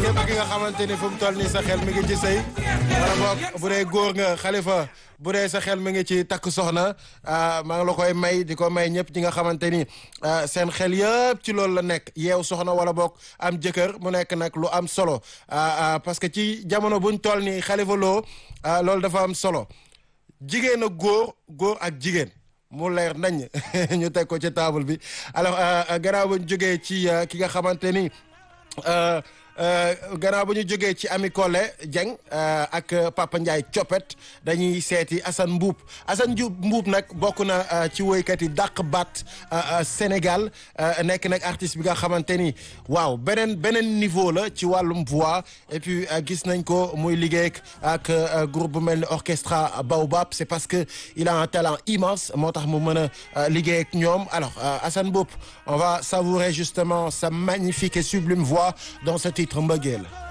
képp ki nga xamante ni fu mu toll nii sa xel mi ngi ci sëy wala boog bu dee góor nga xalifa bu dee sa xel mi ngi ci takk soxna maa ngi la koy may di ko may ñëpp ñi nga xamante ni seen xel yëpp ci loolu la nekk yeew soxna wala boog am jëkkër mu nekk nag lu am solo parce que ci jamono buñ toll nii xalifa loo loolu dafa am solo jigéen ak góor góor ak jigéen mu leer nañ ñu teg ko ci table bi alors gannaaw ba ñu jógee ci ki nga xamante ni gannaaw ba ñu jógee ci Ami Collé Dieng ak Papa Ndiaye Coppet dañuy seeti Assane Mbuub Assane Mbuub nag bokk na ci woykat yi dàq baat Sénégal nekk nag artiste bi nga xamante ni waaw beneen beneen niveau la ci wàllum voix et puis gis nañ ko muy liggéey ak groupe bu mel ni orchestra Baobab c'est parce que il a un talent immense moo tax mu mën a liggéey ak ñoom alors Assane Mbuub on va savourer justement sa magnifique et sublime voix dans ce titre mbëggeel